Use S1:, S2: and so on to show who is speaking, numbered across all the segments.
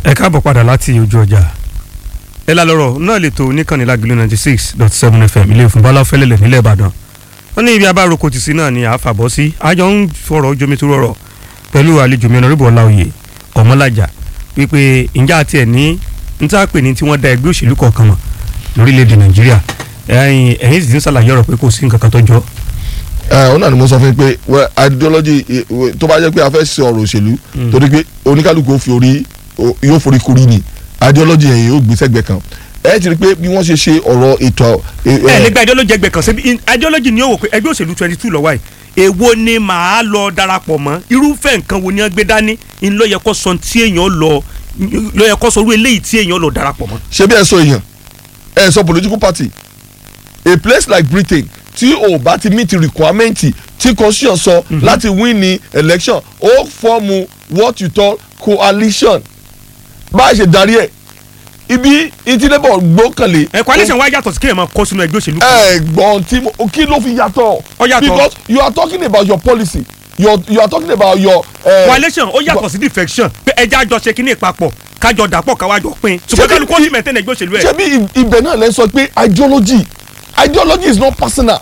S1: ẹ káàbọ̀ padà láti ojú ọjà ẹ la lọ́rọ̀ náà lè tó oníkànnì lágbèlú ninety six dot seven fm ilé ìfún bọ́lá fẹ́lẹ́lẹ̀ nílẹ̀ ìbàdàn wọ́n ní ibi abároko tì sí náà ni àáfà bọ́ sí àjọ ń fọ̀rọ̀ jomi tó rọrọ̀ pẹ̀lú àlejò mi ọ̀nàrẹ́bù ọláòyè ọmọlájà wípé ǹjẹ́ àti ẹ̀ ní ń tá a pè ní tí wọ́n da ẹgbẹ́ òṣèlú kọ̀ọ̀kan mọ̀ lórílẹ̀‐èdè nàìjíríà ẹ̀yìn ẹ̀yìn sì ti ń ṣàlàyé ọ̀rọ̀ pé kò sí nǹkan kan tó jọ
S2: ẹ ọ náà ni mo sọ fún yín pé wẹ ideology eh, wẹ, tó bá jẹ́ pé a fẹ́ ṣe ọ̀rọ̀ òṣèlú torí pé oníkálukú ó fi orí ó- yóò forí kuri ni ideology yẹn yóò gbé sẹ́gbẹ̀ kan ẹ ti rí pé bí wọ́n ṣe ṣe ọ̀rọ̀ ètò eh,
S1: ẹ
S2: eh,
S1: nígbà ideology ẹgbẹ́ kan ṣebí in- ideology ni ó wò pé ẹgbẹ́ òṣèlú twenty two lọ́wọ́ yìí èwo ni màá lọ darapọ̀ mọ́ irúfẹ́ nǹkan wo ni wọ́n gbé dání ń lọ yẹ kó sọ tí èèyàn lọ lọ yẹ kó sọ irú eléyìí tí èèyàn lọ darapọ̀ mọ́.
S2: ṣé bí ẹ sọ èèyàn ẹ sọ political party a place like Britain tí o bá ti meet requirement tí constitution sọ láti win ní election ó fọ́ọ̀mù what you call coalition bá a ṣe darí ẹ̀ ibi ìtìlẹ́bọ̀ gbọ́kànlé
S1: ẹ coalition wa yàtọ̀ sí kéèyàn máa kó sínú ẹgbẹ́ òṣèlú kan.
S2: ẹ̀gbọ́n tí mo kí ló fi yàtọ̀.
S1: Ó yàtọ̀.
S2: because you are talking about your policy you are, you are talking about your. Uh,
S1: coalition ó yàtọ̀ sí defection pé ẹja jọ ṣe kínní ìpapọ̀ kájọ dàpọ̀ káwájọ pín ṣùgbọ́n
S2: Ṣebí-
S1: kálukú ó sì maintain ẹgbẹ́ òṣèlú ẹ̀.
S2: ṣebí i- ibẹ̀ náà lẹ́ sọ pé ideology ideology is not personal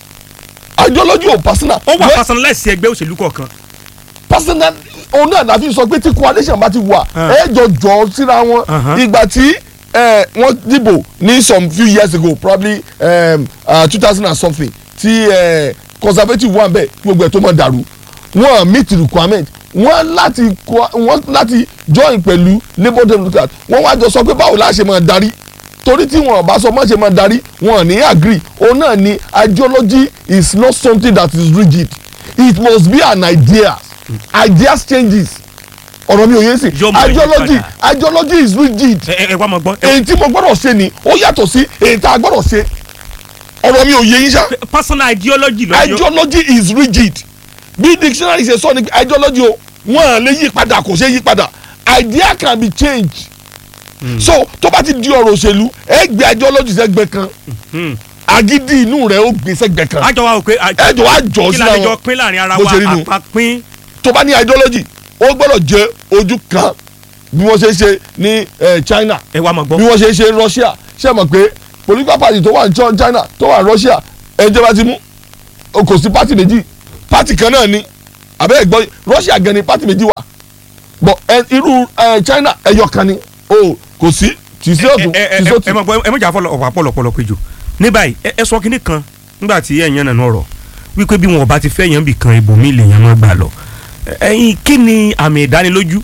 S2: ideology ò personal.
S1: ó wà
S2: Where-
S1: personalize ẹgbẹ́ òṣèlú kọ̀ọ̀kan.
S2: personal òun náà la fi sọ pé tí coalition bá ti wà
S1: Ah.
S2: ẹ jọ jọ síra wọn
S1: Uh-huh.
S2: ìgbà tí eh, wọ́n dìbò ní some few years ago probably two thousand and something tí eh, conservative wà bẹ́ẹ̀ kí gbogbo ẹ̀ tó mọ̀ dàrú wọ́n meet requirement wọ́n láti co- wọ́n láti join pẹ̀lú labour democrat wọ́n wá jọ sọ pé báwo la ṣe máa darí torí tí wọn bá sọ má ṣe máa darí wọn ní agree òun náà ni ideology is not something that is rigid it must be an idea ideas changes ọ̀rọ̀ mi ò yé sí
S1: Yóò máa yí
S2: ideology
S1: padà.
S2: ideology is rigid
S1: ẹ ẹ ẹ wá máa gbọ́. ẹ-
S2: èyí tí mo gbọ́dọ̀ ṣe ni ó yàtọ̀ sí èyí tá a gbọ́dọ̀ ṣe ọ̀rọ̀ mi ò yé yín ṣá
S1: personal ideology lọ yọ.
S2: ideology is rigid bí dictionary ṣe sọ ni ideology o wọn lè yí padà kò ṣe yí padà idea can be changed so tó bá ti di ọ̀rọ̀ òṣèlú ẹ gbé ideology sẹ́gbẹ̀ kan
S1: Hmm.
S2: agídí inú rẹ̀ ó gbé sẹ́gbẹ̀ kan
S1: àjọ wa ò pé
S2: ẹ jọ wá jọ
S1: kí
S2: síra
S1: la lè jọ
S2: wọn
S1: pín láàrin ara
S2: bó
S1: wa
S2: ṣe rí nu.
S1: àpapín.
S2: tó bá ní ideology ó gbọ́dọ̀ jẹ́ ojú kan bí wọ́n ṣe ṣe ní eh, China
S1: ẹ wá máa
S2: bí
S1: gbọ́.
S2: wọ́n ṣe ṣe Russia ṣe mọ̀ pé political party tó wà ní Ch- China tó wà ní Russia ẹjẹ́ bá ti mú o kò sí party méjì party kan náà ni àbẹ́ ẹ̀gbọ́n Russia gan ni party méjì wà bọ̀ ẹ irú ẹ China ẹyọ kan ni o kò sí tì sí ọ̀tún
S1: ẹ ẹ
S2: tì sí
S1: ẹ ẹ
S2: ọ̀tún
S1: máa gbọ́ ẹ méjà fọlọ ọ̀pọ̀ àpọ̀lọpọ̀lọ péjọ ní báyìí ẹ ẹ sọ kínní kan nígbà tí ẹ̀yàn nànú ọ̀rọ̀ wípé bí wọn ò bá ti fẹ́ yàn bì kan ibòmí lèèyàn máa gbà lọ ẹ̀yin kí ni àmì ìdánilójú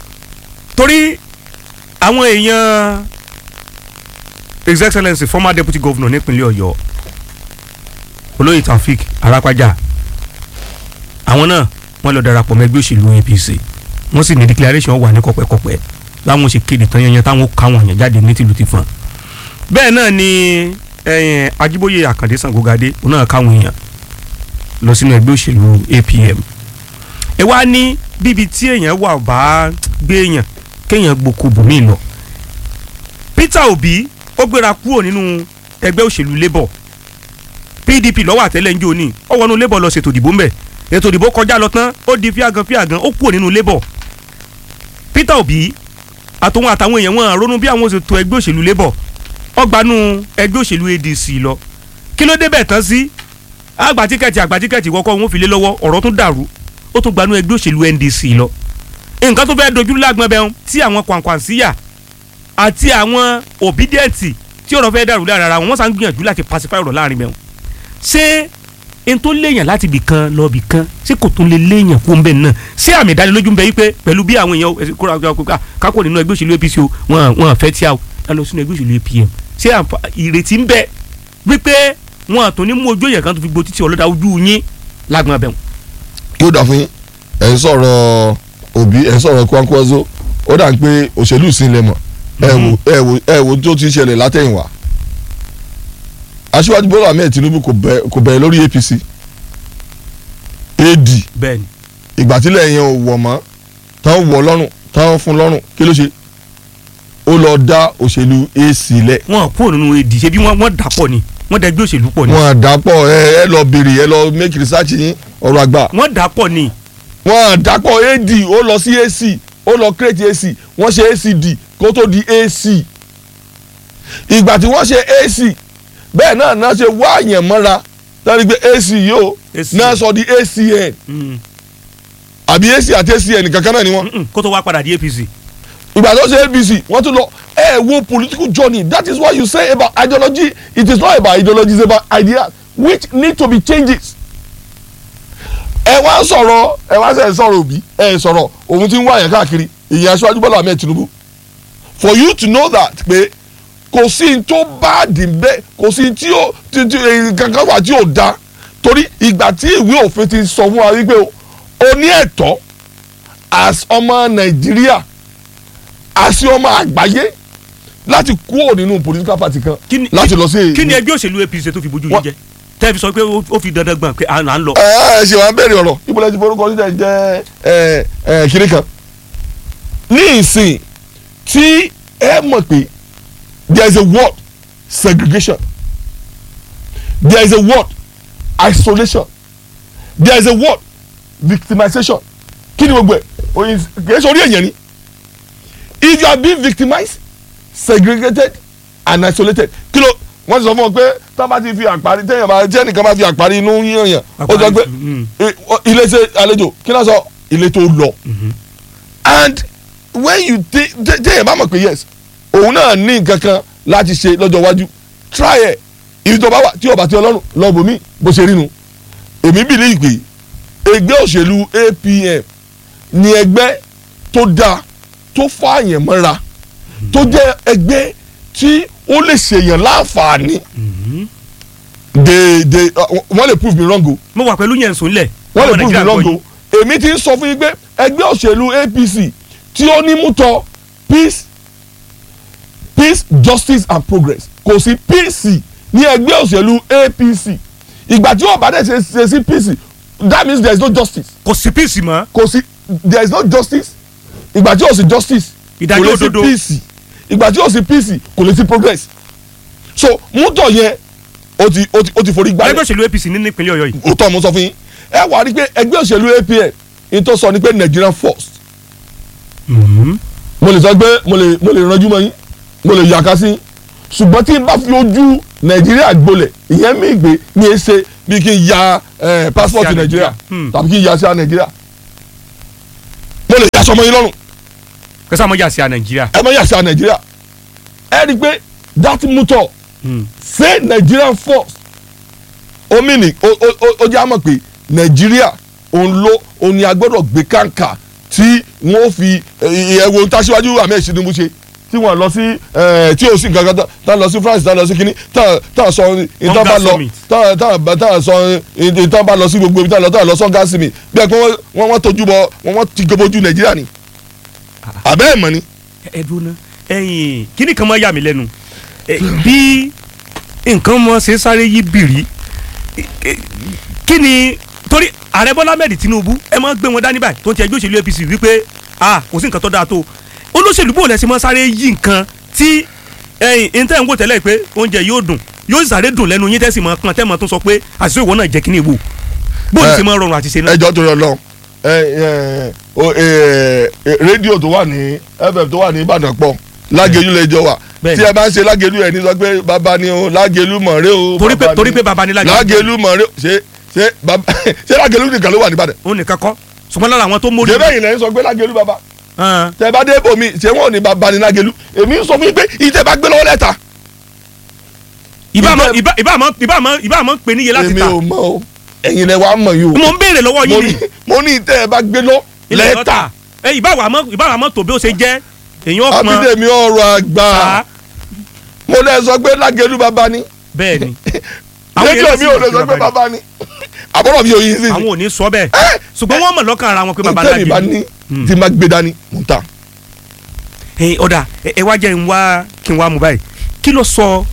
S1: torí àwọn èèyàn his excellence former deputy governor nípínlẹ̀ ọ̀yọ́ olóyè taofik arápájà àwọn náà wọ́n lọ darapọ̀ mọ́ ẹgbẹ́ òṣèlú apc wọ́n sì ní declaration wà ní kọ̀pẹ́kọ̀pẹ́ láwọn ṣe kéde tán yanyan táwọn káwọn èèyàn jáde ní tìlú ti fọn bẹ́ẹ̀ náà ni ẹ̀yìn ajíbóyè àkàndé sangogadé òun náà káwọn èèyàn lọ sínú ẹgbẹ́ òṣèlú apm ẹ wá ní bíbi tí èèyàn wà bá gbé èèyàn kéèyàn gbòkó bòmí lọ peter obi ó gbéra kúrò nínú ẹgbẹ́ òṣèlú labour pdp lọ́wọ́ àtẹ́lẹ̀ ń jò ní ó wọnú labour lọ ṣètò ìdìbò ńbẹ̀ ètò ìdìbò kọjá lọ tán ó di fíàgàn fíàgàn ó kúrò nínú labour peter obi àtòun àtàwọn èèyàn wọn ronú bí àwọn ṣètò ẹgbẹ́ òṣèlú labour ọgbànú ẹgbẹ́ òṣèlú adc lọ kí ló débẹ̀ tán sí àgbà tíkẹ́ẹ̀tì àgbà tíkẹ́ẹ̀tì kọ́kọ́ wọn fi lé lọ́wọ́ ọ̀rọ̀ tún dàrú ó tún gbanú ẹgbẹ́ òṣèlú ndc lọ nǹkan tó fẹ́ dojú lágbọ́n bẹ́ẹ̀ tí àwọn kwankwansíyà àti àwọn obídẹ́ẹ̀tì tí ọ̀rọ̀ fẹ́ dàrú lára ara wọn wọ́n sá ń gbìyànjú láti pacify ọ̀rọ̀ láàrin bẹ́ẹ̀ ṣé n tó léèyàn láti bì kan lọ bì kan ṣé kò tún lè léèyàn kó ń bẹ̀ náà ṣé àmì ìdánilójú ń bẹ wípé pẹ̀lú bí àwọn èèyàn ẹ, kóra kóra kóra kákò nínú ẹgbẹ́ òṣèlú apc o wọn wọn fẹ́ tí a o ẹ lọ sínú ẹgbẹ́ òṣèlú apm ṣé àǹfà- ìrètí ń bẹ wípé wọn àtún ní mú ojú èèyàn kan tó fi gbo títí ọlọ́dà ojú yín lágbọ̀n abẹ́wọn.
S2: yóò dà fún yín ẹ̀ ń sọ̀rọ̀ òbí ẹ̀ ń sọ̀rọ̀ Kwankwaso ó dà ń pé òṣèlú ìsìnlẹ̀ mọ̀ ẹ wò ẹ wò ẹ wò tó ti ṣẹlẹ̀ látẹ̀yìnwá aṣíwájú Bọ́lá Ahmed Tinubu kò bẹ̀- kò bẹ̀rẹ̀ lórí APC AD
S1: bẹ́ẹ̀ni
S2: ìgbà tílẹ̀ yẹn ò wọ̀ mọ́ táwọn wọ̀ lọ́rùn táwọn fún lọ́rùn kí ló ṣe ó lọ dá òṣèlú AC lẹ̀
S1: wọn kúrò nínú èdè ṣe bí wọn wọn dà pọ̀ ni wọn dà ẹgbẹ́ òṣèlú pọ̀ ni
S2: wọn àdàpọ̀ ẹ ẹ lọ béèrè ẹ lọ make research yín ọ̀rọ̀ àgbà
S1: wọn dà pọ̀ ni
S2: wọn àdàpọ̀ AD ó lọ sí AC ó lọ create ac wọ́n ṣe acd kó tó di ac ìgbà tí wọ́n ṣe ac bẹ́ẹ̀ náà náà ṣe wá àyàn mọ́ra lórí pé ac yìí ó
S1: AC.
S2: náà sọ di acn
S1: Mm.
S2: àbí ac àti acn kankan náà ni wọ́n
S1: Mm-mm. kó tó wá padà di apc.
S2: ìgbà tó ṣe abc wọ́n tún lọ ẹ wo political journey that is why you say about ideology it is not about ideology it's about ideas which need to be changes. ẹ wá sọ̀rọ̀ ẹ wá sẹ̀ sọ̀rọ̀ òbí ẹ sọ̀rọ̀ òun ti ń wá yẹn káàkiri ìyẹn aṣáájú bọ́lá ahmed tinubu for you to know that pé kò sí n tó bá dì bẹ́ẹ̀ kò sí tí ó tí tí eh, kankan wà tí ò da torí ìgbà tí ìwé òfin ti sọ fún wa wípé o o ní ẹ̀tọ́ as ọmọ nàìjíríà àti ọmọ àgbáyé láti kúrò nínú political party kan
S1: Kí ni-
S2: láti lọ sí.
S1: kí ni ẹgbẹ́ òṣèlú apc tó fi bójú yín
S2: Wọ́n-
S1: jẹ tẹ́ fi sọ pé ó ó fi dandan gbọ̀n pé à ń lọ.
S2: ẹ ẹ ṣe wàá bẹ̀rẹ̀ ọ̀rọ̀ ìbúlẹ̀ ti forúkọ níta jẹ́ ẹ ẹ kiri kan. ní ìsìn tí ẹ mọ̀ pé there is a word segregation there is a word isolation there is a word victimization kí ni gbogbo ẹ oyin kì í ṣe orí èèyàn ni if you are being victimized segregated and isolated kí ló wọ́n ti sọ fún ọ pé tá a bá ti fi àparí téèyàn bá tí ẹnìkan bá fi àparí inú yíyan yàn ó sọ pé
S1: Mm.
S2: eh, ọ- ilé ṣe àlejò kí náà sọ ilé tó lọ and when you take téèyàn bá mọ̀ pé yes òun náà ní nǹkan kan láti ṣe lọ́jọ́ iwájú try ẹ̀ ibi tó bá wà tí ọba tí ọlọ́run lọ bòmí bó ṣe rí nu èmi bìlí ìpè ẹgbẹ́ òṣèlú APM ni ẹgbẹ́ tó dáa tó fààyàn mọ́ra tó jẹ́ ẹgbẹ́ tí ó lè ṣèyàn láǹfààní de de uh, wọ́n lè prove me wrong o
S1: mo wà pẹ̀lú yẹn sùn lẹ̀.
S2: wọ́n lè
S1: ọmọ
S2: prove me
S1: Nàìjíríà
S2: wrong
S1: gbọ́
S2: o èmi ti ń sọ fún yín pé ẹgbẹ́ òṣèlú APC tí ó ní mútọ peace peace justice and progress kò sí PC ní ẹgbẹ́ òṣèlú APC ìgbà tí wọ́n bá dẹ̀ ṣe ṣe sí PC that means there is no justice
S1: yín. kò sí píìsì mọ́.
S2: kò sí there is no justice ìgbà tí o sì justice
S1: Ìdájọ́
S2: kò lè sí
S1: òdodo.
S2: peace ìgbà tí o sì peace kò lè sí progress so mútọ̀ yẹn o ti o ti o ti forí
S1: ẹgbẹ́
S2: gbálẹ̀
S1: òṣèlú apc ní nípínlẹ̀ ọ̀yọ́ yìí.
S2: o tọ́ mo sọ fún yín ẹ wà á rí i pé ẹgbẹ́ òṣèlú APM ní tó sọ ni pé Nigerian first mo lè sọ pé mo lè mo lè ranjú mọ́ yín mo lè yàká sí yín ṣùgbọ́n tí n bá fi ojú Nàìjíríà gbolẹ̀ ìyẹn mi gbé ní í ṣe bí kí n ya eh, passport
S1: Àsíá
S2: Nàìjíríà
S1: Hmm.
S2: tàbí kí n ya sí Nàìjíríà mo lè yà sọmọ yín lọ́rùn
S1: kẹsàn-án mọ̀ yà sí à nàìjíríà.
S2: ẹ má yà sí Nàìjíríà ẹ rí i pé that motor say Nigerian first omi ni ó ó ó- ó jẹ́ àmọ̀ pé Nàìjíríà òun ló òun ni a gbọ́dọ̀ gbé kàǹkà tí wọ́n fi ẹ̀wọ̀n tàṣíwájú Ahmed Tinubu ṣe tí wọ́n lọ sí eh, tí o sì gangan tán- tán lọ sí France tán lọ sí kínní tán tán sọ ìtàn bá lọ
S1: Summit.
S2: tán tán bá- tán sọ ìtàn bá lọ sí gbogbo ibi tán lọ tán lọ sọ́ngá sí mi bí ẹ pé wọ́n wọ́n wọ́n tójú bọ wọ́n wọ́n ti gbogbo Nàìjíríà ni àbẹ́ ẹ̀ mọ̀ ni.
S1: ẹ dúró ná ẹ̀yin kíní kan máa yà mí lẹ́nu Ẹ, bí nǹkan mọ ṣe sáré yí bìrì ẹ, ẹ, kí ni torí ààrẹ bọ́lá mẹ́rin tinubu ẹ máa gbé wọn dání báyìí tó ń ti ẹgbẹ́ òṣèlú apc wípé a kò sí nǹkan tó dáa tó olóṣèlú bò lẹ́sìn máa sáré yí nǹkan tí ẹ̀yin ìntẹ́ ń wò tẹ́lẹ̀ pé oúnjẹ yóò dùn yóò sì sáré dùn lẹ́nu yín tẹ́sí máa kan tẹ́ máa tún sọ pé àṣìṣe ìwọ náà jẹ́ kíní ìwò bó
S2: Ẹ,
S1: ti máa rọrùn àti ṣe náà.
S2: ẹjọ́ tó yọ lọ ẹ ẹ o- ẹ, ẹ, rédíò tó wà ní fm tó wà ní Ìbàdàn pọ̀ lágẹ̀lú lẹ́jọ́ wà
S1: Bẹ́ẹ̀ni.
S2: tí ẹ bá ń ṣe lágẹ̀lú ẹ̀ ní sọ pé bàbá ni o lágẹ̀lú mọ̀rẹ́ o
S1: torí pé
S2: bàbá
S1: torí
S2: ni-
S1: pé baba ní lágẹ̀lú
S2: lágẹ̀lú mọ̀rẹ́ o ṣe ṣe bàbá ṣe lágẹ̀lú nìkan ló wà ní Ìbàdàn
S1: òun nìkan kọ́ ṣùgbọ́n lára àwọn tó mórí
S2: ṣe bẹ́ẹ̀ yìí lẹ́yìn sọ pé lágẹ̀lú bàbá
S1: hàn
S2: tẹ bá dé bòmí ṣé wọn ò ní bàbá ni lágẹ̀lú èmi ń sọ fún yín pé ìtẹ̀ bá gbé lọ́wọ́ lẹ́ta
S1: ìbá àmọ́
S2: Ìbẹ́-
S1: ìbá ìbá àmọ́ ìbá àmọ́ ìbá àmọ́ pè níye láti
S2: èmi
S1: ta
S2: ò mọ̀ o ẹ̀yin lẹ wàá mọ̀ yìí o
S1: mo ń béèrè lọ́wọ́
S2: mo
S1: yín
S2: ní
S1: ni
S2: mo ní ìtẹ̀ bá gbé lọ
S1: ilẹ̀
S2: lẹ́ta
S1: lọ́tà ẹ ìbá wà mọ́ ìbá wà mọ́ tó bí ó ṣe jẹ́ èyàn ọ̀pọ̀n
S2: abídèmí ọ̀rọ̀ àgbà
S1: ta
S2: mo lẹ sọ pé lágẹ̀lú bàbá ni
S1: bẹ́ẹ̀ ni
S2: rédíò
S1: yẹn
S2: mi
S1: sì
S2: ò
S1: mọ̀
S2: lè
S1: pé
S2: sọ pé
S1: bàbá
S2: bàbá ni àbúrò mi ò yí sí
S1: àwọn ò ní sọ bẹ́ẹ̀ ṣùgbọ́n wọ́n mọ̀ lọ́kàn ara wọn pé baba
S2: tẹ́mi bá
S1: ńlá
S2: ní
S1: Hmm.
S2: tí má gbé dání mò ń ta.
S1: ẹ ọ̀dà ẹ ẹ wá jẹ́ ń wá kí n wá mú báyìí kí ló sọ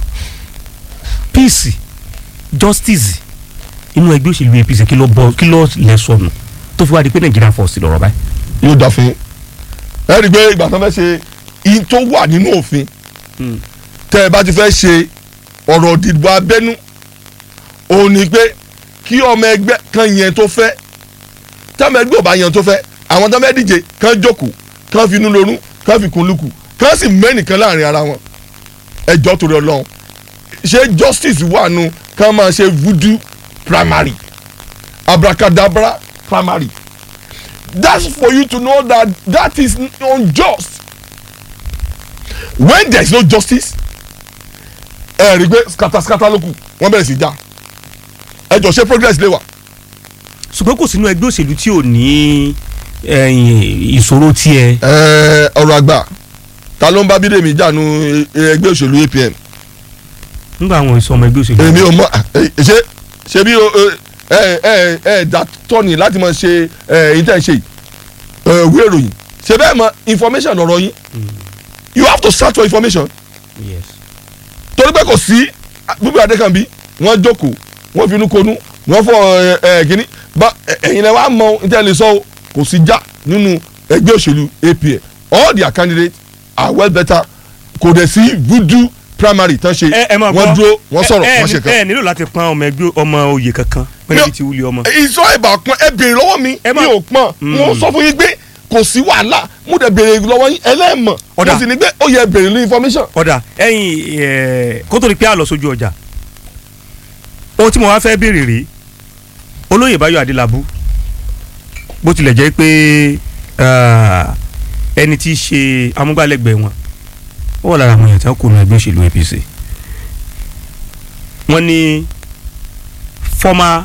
S1: peace justice inú ẹgbẹ́ òṣèlú APC kí ló bọ kí ló lẹ sọnù tó fi wá di pé Nigeria force lọ́rọ̀ báyìí.
S2: yóò dà fún yín ẹ rí i pé ìgbà tó fẹ́ ṣe ihun tó wà nínú òfin tẹ́ ẹ bá ti fẹ́ ṣe ọ̀rọ̀ ìdìbò abẹ́nú òun ni pé kí ọmọ ẹgbẹ́ kan yẹn tó fẹ́ tọ́mọ ẹgbẹ́ ò bá yẹn tó fẹ́ àwọn tọ́mọ díje kan jókòó kán fi inú lorún kán fi kun lukù kán sì mẹ́nìkan láàrin ara wọn ẹjọ́ torí ọlọ́run ṣé justice wà nù kán máa ṣe voodoo primary abracadabra primary that's for you to know that that is unjust when there is no justice ẹ rí i pé skataskata ló kù wọ́n bẹ̀rẹ̀ sí í já ẹ jọ ṣe progress lè wà.
S1: ṣùgbọ́n kò sínú ẹgbẹ́ òṣèlú tí ò ní ẹ̀yìn ìṣòro tiẹ̀.
S2: ẹ ọ̀rọ̀ àgbà ta ló ń bá bídèmí jànú ẹgbẹ́ òṣèlú APM
S1: nígbà àwọn ìsọmọ ẹgbẹ́ òṣèlú.
S2: èmi ò mọ ṣe ṣe bí ẹ ẹ ẹ dá tọ́ni láti máa ṣe ẹ ìtẹ̀ ṣe ìwé ìròyìn ṣe bẹ́ẹ̀ mọ information ọ̀rọ̀ yín you have to search for information
S1: yes.
S2: torí pé kò sí bíbí adékànbí wọ́n jókòó wọ́n finú konú wọ́n fọ ẹ ẹ kínní bá ẹ̀yin lẹ wá mọ níta lè sọ o kò sí já nínú ẹgbẹ́ òṣèlú APM all their candidates are well better kò dẹ̀ sí voodoo primary tán ṣe
S1: ẹ ẹ máa gbọ́
S2: wọ́n dúró wọ́n sọ̀rọ̀
S1: ẹ- ẹ
S2: wọ́n ṣe
S1: ní-
S2: kan.
S1: ẹ nílò láti pọn ọmọ ẹgbẹ́ ọmọ oyè kankan pẹ̀lú ibi tí wúlé ọmọ.
S2: ìsọ ìbà pọn ẹ béèrè lọ́wọ́ mi
S1: Ẹ
S2: mi
S1: má-
S2: ò pọn mo sọ fún yín pé kò sí wàhálà mo dẹ̀ béèrè lọ́wọ́ yín ẹlẹ́mọ̀
S1: Ọ̀dà.
S2: mo sì ní pé ó yẹ béèrè ní information.
S1: ọ̀dà ẹ̀yin ẹ̀ kó tó di pé a lọ sójú ọjà ohun tí mo wá fẹ́ béèrè rèé olóyè Báyọ̀ Adélábù bó tilẹ̀ jẹ́ pé ah, ẹni tí í ṣe amúgbálẹ́gbẹ̀ẹ́ wọn ó wà lára àwọn èèyàn tí wọ́n kó nu ẹgbẹ́ òṣèlú APC wọ́n ní former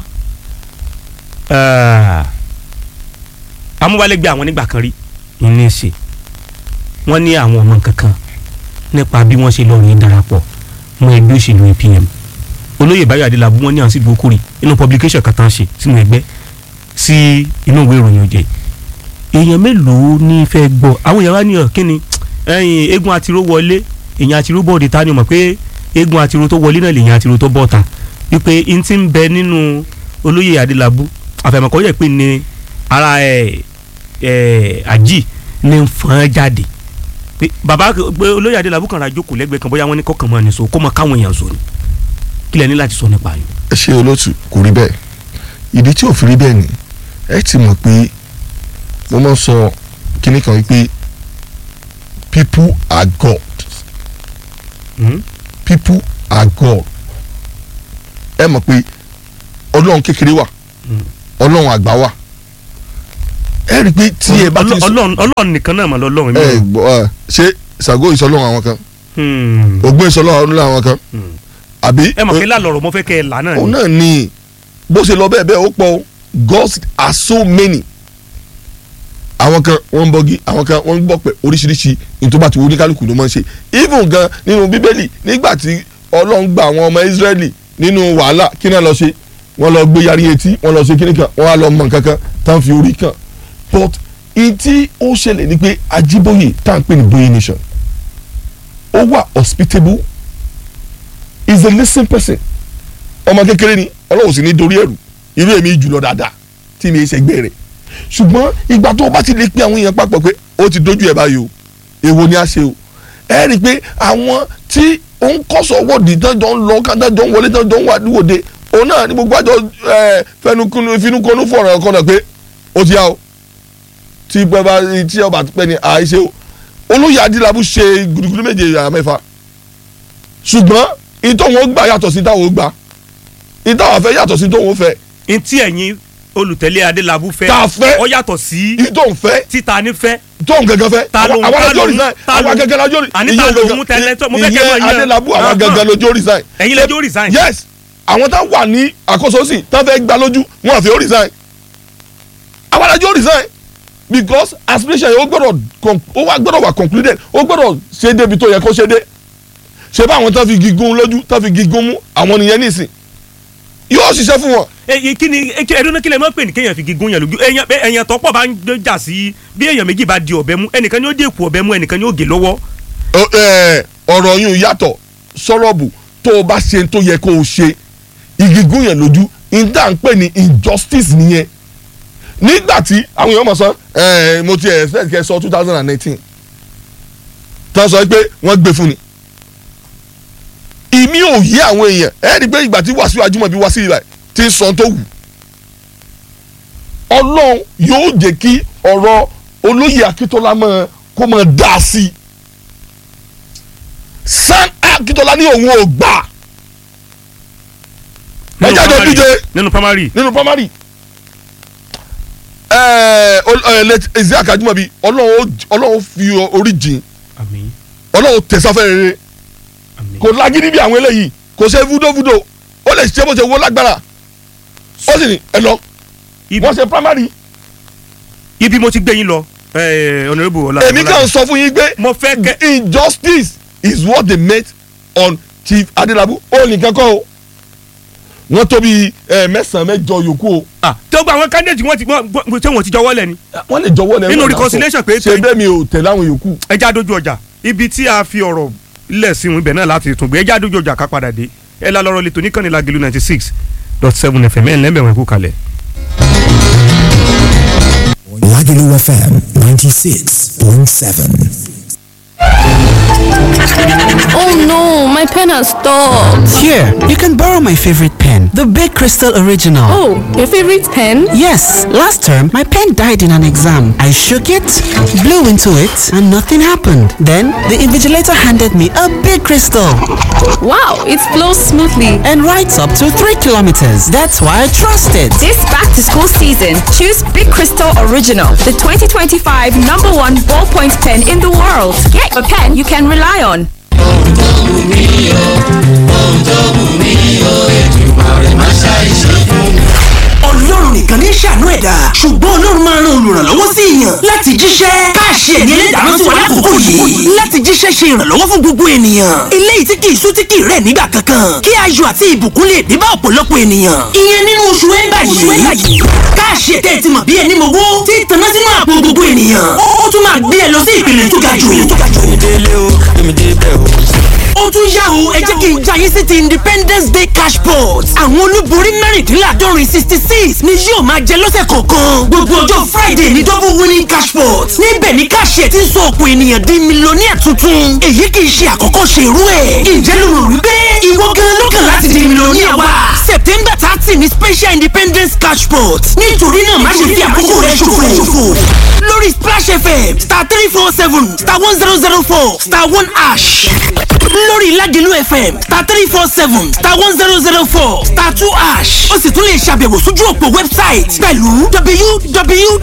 S1: ah, amúgbálẹ́gbẹ̀ẹ́ àwọn nígbà kan rí ní í ṣe wọ́n ní àwọn ọmọ kankan nípa bí wọ́n ṣe lọ ní darapọ̀ mọ́ ẹgbẹ́ òṣèlú APM olóyè Báyọ̀ Adélábù wọ́n ní àwọn síbi okòrè inú publication kan tán ṣe sínú ẹgbẹ́ sí inú ìwé ìròyìn òjè èèyàn mélòó ní fẹ́ gbọ́ àwọn èèyàn wá ní ọ̀ kíni ẹ̀yìn eégún àtiró wọlé èèyàn àtiró bọ́ọ̀dì ta ni o mọ̀ pé eégún àtiró tó wọlé náà lèèyàn àtiró tó bọ́ọ̀ta wípé n ti ń bẹ nínú olóyè Adélábù àfẹ̀mọ̀kọ́ yẹ pé ní ara ẹ̀ ẹ̀ àjì ní ń fọ́n jáde pé bàbá pé olóyè Adélábù kan ra jókòó lẹ́gbẹ̀ẹ́ kan bóyá wọ́n ní kọ́kàn mọ́ ẹni so kó mọ káwọn èèyàn so ni kí lẹ ní láti sọ nípa yín.
S2: ẹ ṣe olóòtú kò rí bẹ́ẹ̀ ìdí tí ò fi rí bẹ́ẹ̀ ni ẹ ti mọ̀ pé mo máa ń sọ kinní kan wípé people are God people are God ẹ mọ̀ pé ọlọ́run kékeré wà ọlọ́run àgbà wà ẹ rí i pé tí ẹ bá ti sọ
S1: ọlọ́run ọlọ́run nìkan náà mà lọ́lọ́run
S2: ẹ gbọ́ ẹ ṣé Ṣàngó ìsọlọ́run àwọn kan
S1: mi.
S2: Ògún ìsọlọ́run àwọn kan àbí
S1: ẹ mọ̀ pé lálọ́rọ̀ mo fẹ́ kẹ́ ẹ là náà
S2: òun
S1: ni.
S2: náà ni bó ṣe lọ bẹ́ẹ̀ bẹ́ẹ̀ ó pọ̀ o gods are so many àwọn kan wọ́n ń bọ́gi àwọn kan wọ́n ń gbọ́ pé oríṣiríṣi ní tó bá ti wo oníkálukú ló máa ń ṣe even gan nínú bíbélì nígbà tí ọlọ́run gba àwọn ọmọ israẹli nínú wàhálà kí náà lọ ṣe wọ́n lọ gbé yarí etí wọ́n lọ ṣe kíní kan wọ́n á lọ mọ nǹkan kan tá à ń fi orí kan but ìtí ó ṣẹlẹ̀ ni pé Ajíbóyè tá à ń pè ní Bóyè nation ó wà hospitable is a listening person ọmọ kékeré ni ọlọ́run sì ní dorí ẹ̀rù irú èmi jùlọ dáadáa tí mi ṣe gbé rẹ̀ ṣùgbọ́n ìgbà tó o bá ti lè pe àwọn èèyàn papọ̀ pé ó ti dojú ẹ̀ báyìí o èwo ni a ṣe o ẹ rí i pé àwọn tí ó ń kọ́sọ̀ wọ́ọ̀dì tọ́jọ́ ń lọ kájọ́ ń wọlé tọ́jọ́ ń wà níwòde òun náà ní gbogbo àjọ fẹnukunu finukunu fọ̀rọ̀ ọkọ náà pé ó ti yá o tí bàbá tí ọba pẹ́ ni àìṣe o olóyè Adélábù ṣe gudugudu méje yàrá mẹ́fà ṣùgbọ́n ìtọ́ wọn gbà yàtọ̀ sí táwọn gbà ìtọ́ àfẹ́ yàtọ̀ sí tóun fẹ́
S1: n tí ẹ̀yin olùtẹ̀lé Adélábù fẹ́
S2: tá a fẹ́
S1: ó yàtọ̀ sí
S2: ìtọ́ fẹ́
S1: títa ní fẹ́
S2: tóun gẹ́gẹ́ fẹ́
S1: Ta ló ń-
S2: àwọn
S1: ta
S2: alájọ́
S1: ló ń-
S2: resign
S1: ta
S2: àwọn
S1: ló ń-
S2: agẹ́gẹ́ lájọ́
S1: àní ta ló ń tẹ́lẹ̀ tó- mo fẹ́ kẹ́ mọ̀
S2: ìyẹn
S1: yẹn.
S2: Adélábù àwọn
S1: Ahán.
S2: agẹ́gẹ́ lójó resign
S1: ẹ̀yin lẹ́jọ́ resign.
S2: yes àwọn tá wà ní àkóso sí tá fẹ́ gbà lójú wọn àfi ó resign àwọn alájọ́ resign because aspiration yẹn ó gbọ́dọ̀ con- ó wá gbọ́dọ̀ wà concluded ó gbọ́dọ̀ ṣe débi tó yẹ kó ṣe dé ṣe bá àwọn tá fi gígùn lójú tá fi gígùn mú àwọn nìyẹn nísìn yóò ṣiṣẹ́ fún wọn
S1: èyí kí ni ẹdún kí lè má pè ní kéèyàn fi gígùn yàn lójú èèyàn bẹ- èèyàn tọ́pọ̀ bá ń gbé jà sí bí èèyàn méjì bá di ọ̀bẹ mú ẹnìkan ni ó dé èkó ọ̀bẹ mú ẹnìkan ni ó gé lọ́wọ́.
S2: Ọ- ẹ, ọ̀rọ̀ yìí yàtọ̀ sọ́rọ̀bù tó o bá ṣe tó yẹ kó o ṣe ìgígùn yẹn lójú ìdá ń pè ní injustice nìyẹn nígbà tí àwọn èèyàn mọ̀ sọ ẹ, mo ti expect kẹ́ sọ two thousand and nineteen tán sọ pé wọ́n gbé fún ni ìmí ò yí àwọn èèyàn ẹ rí i pé ìgbà tí Wàsíù Ajímọ̀bí wá sí ibà tí ń sọ tó wù ọlọ́run yóò jẹ́ kí ọ̀rọ̀ olóyè akíntola mọ kó mọ dá sí i sam akíntola ní òun ò gbà ẹ
S1: Nínú
S2: jáde
S1: primary.
S2: díje
S1: nínú primary
S2: nínú primary ẹ ẹ lẹ Isiaq Ajimobi ọlọ́run ó- ọlọ́run fi orí jìn
S1: àmín
S2: ọlọ́run tẹ̀sáfẹ́ rere
S1: àmín
S2: kò lágídí bí àwọn eléyìí kò ṣe fúdófúdó ó lè ṣe bó ṣe wó lágbára ó sì ní ẹ lọ
S1: ibi,
S2: wọ́n ṣe primary
S1: ibi mo ti gbé yín lọ eh, honourable ọlá
S2: èmi kàn sọ fún yín pé
S1: mo fẹ́ kẹ́
S2: injustice is what they made on Chief Adelabu ó nìkan kọ́ o wọ́n tó bí ẹ, mẹ́sàn-án mẹ́jọ yòókù o
S1: ah tó gba àwọn candidate wọn ti wọn wọn- tí wọn ti jọwọ́ lẹ̀ ni
S2: wọ́n lè jọ̀wọ́ lẹ́nu
S1: Nínú
S2: ọ̀la
S1: reconciliation
S2: sọ.
S1: pé-
S2: ṣe bẹ́ẹ̀ mi ò tẹ̀lé àwọn yòókù
S1: ẹja dojú ọjà ibi tí a fi ọ̀rọ̀ lẹ̀ sí wọn ibẹ̀ náà láti tún gbé ẹja dojú ọjà ká padà dé ẹ la lọ́rọ̀ lẹ́tọ̀ níkànnì Lágelú ninety six dot seven fm ẹ̀ ń lẹ́mẹ̀wọ̀n ẹ̀kú kalẹ̀.
S3: Lagelu FM 96.7.
S4: Oh no, my pen has stopped.
S5: Here, you can borrow my favorite pen, the Big Crystal Original.
S4: Oh, your favorite pen?
S5: Yes, last term my pen died in an exam. I shook it, blew into it, and nothing happened. Then the invigilator handed me a big crystal
S4: Wow, it flows smoothly.
S5: and writes up to 3 kilometers. That's why I trust it.
S6: This back to school season, choose Big Crystal Original, the 2025 number one ballpoint pen in the world. Get a pen you can rely on.
S7: ọlọ́run nìkan ní ṣàánú ẹ̀dá ṣùgbọ́n ọlọ́run máa ran olùrànlọ́wọ́ sí èèyàn láti jíṣẹ́ káàṣì ẹ̀mí ẹlẹ́dàá sí wa lákòókò yìí láti jíṣẹ́ ṣe ìrànlọ́wọ́ fún gbogbo ènìyàn eléyìí tí kì í sú tí kì í rẹ̀ nígbà kankan kí ayọ̀ àti ìbùkún lè dé bá ọ̀pọ̀lọpọ̀ ènìyàn ìyẹn nínú oṣù ẹ̀ńbà yìí káàṣì ẹ̀tẹ́ ti mọ̀ bí ẹni mowó tí tanná sínú àpò gbogbo ènìyàn ó ó tún máa gbé ẹ lọ sí ìpele tó ga jù ó tún yá o ẹ jẹ́ kí n já yín sí ti independence day cash pot àwọn olúborí mẹ́rìndínláàdọ́rin sixty six ni yóò máa jẹ lọ́sẹ̀ kọ̀ọ̀kan gbogbo ọjọ́ friday ní double winning cash pot níbẹ̀ ni káṣíẹ̀ ti ń sọ ọ̀pọ̀ ènìyàn di mílíọ̀nìyà tuntun èyí kì í ṣe àkọ́kọ́ ṣe irú ẹ̀ ǹjẹ́ ló rò wípé ìwọ gan ló kàn láti di mílíọ̀nìyà wa september thirty ni special independence cash pot nítorí náà má ṣe fi àkókò rẹ ṣòfò lórí splash fm star three four seven star one zero zero four star one ash lórí Ládìlú FM star three four seven star one zero zero four star two ash ó sì tún lè ṣàbẹ̀wò sójú òpó wẹ́bsáìtì pẹ̀lú